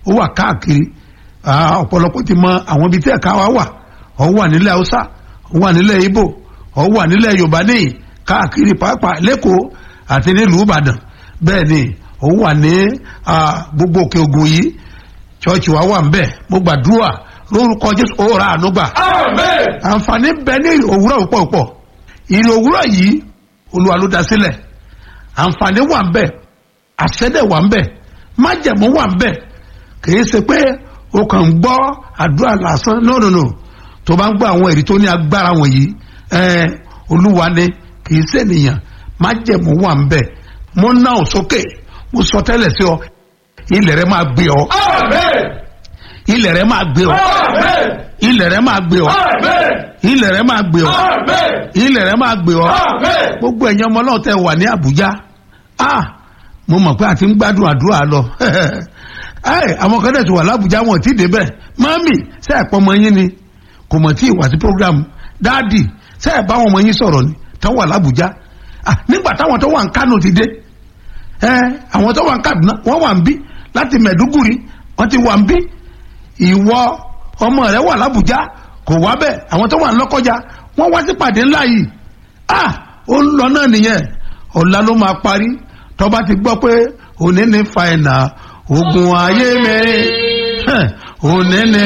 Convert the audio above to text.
ó wà káàkiri Ah, ọ̀pọ̀lọpọ̀ ti mọ àwọn ibi tí ẹ̀ka wa wà ó wà nílẹ̀ haúsá ó wà nílẹ̀ ibo ó wà nílẹ̀ yorùbá níyì káàkiri pàápàá lẹ́kọ̀ọ́ àti nílùú ìbàdàn bẹ́ẹ̀ ni ó wà ní ah, gbogbo òkè ògùn yìí chọ́ọ̀chì wa wà ń bẹ̀ mo gbàdúrà lórúkọ jésù ó ra àánú gbà Amen. àǹfààní bẹ ní òwúrọ̀ púpọ̀ púpọ̀ ìrì òwúrọ̀ yìí olúwa ló dá sílẹ̀ àǹfààní wà ń bẹ̀ àṣẹ́dẹ̀ wà ń bẹ̀ májẹ̀mú wà ń bẹ̀ kìí ṣe pé o kàn ń gbọ́ àdúrà lásán no no no tó bá ń gbọ́ àwọn èrì tó ní agbára wọ̀nyí ẹ̀ẹ́n olúwa ni kìí ṣe ènìyàn májẹ̀mú wà ń bẹ̀ mo ná ò sókè mo sọ tẹ́lẹ̀ sí ọ ilẹ̀ rẹ máa gbé ọ Amen. ilẹ̀ rẹ máa gbé ọ Amen. ilẹ̀ rẹ máa gbé ọ Amen. ilẹ̀ rẹ máa gbé ọ Amen. ilẹ̀ rẹ máa gbé ọ Amen. gbogbo ẹ̀yin ọmọ náà tẹ wà ní Àbújá ah mo mọ̀ pé a ti ń gbádùn àdúrà lọ ẹ àwọn kan dẹ̀ ti wà lábújá wọn ò tí ì débẹ̀ mọ́mì ṣe ẹ̀pọ̀ ọmọ yín ni kò mọ̀ tí ì wá sí program dáàdì ṣe ẹ̀ bá àwọn ọmọ yín sọ̀rọ̀ ni tó wà lábújá ah nígbà táwọn tó wà ń Kánò ti dé ẹ àwọn tó wà ń Kaduna wọ́n wà ń bí láti Mẹ̀dúgùrì wọ́n ti wà ń bí ìwọ ọmọ rẹ wà lábújá kò wá bẹ́ẹ̀ àwọn tó wà ń Lọ́kọ́jà wọ́n wá sí pàdé ńlá yìí ah ó ń lọ náà nìyẹn ọ̀la ló máa parí tó bá ti gbọ́ pé òní ní fàìnà ogun ayé mi òní ní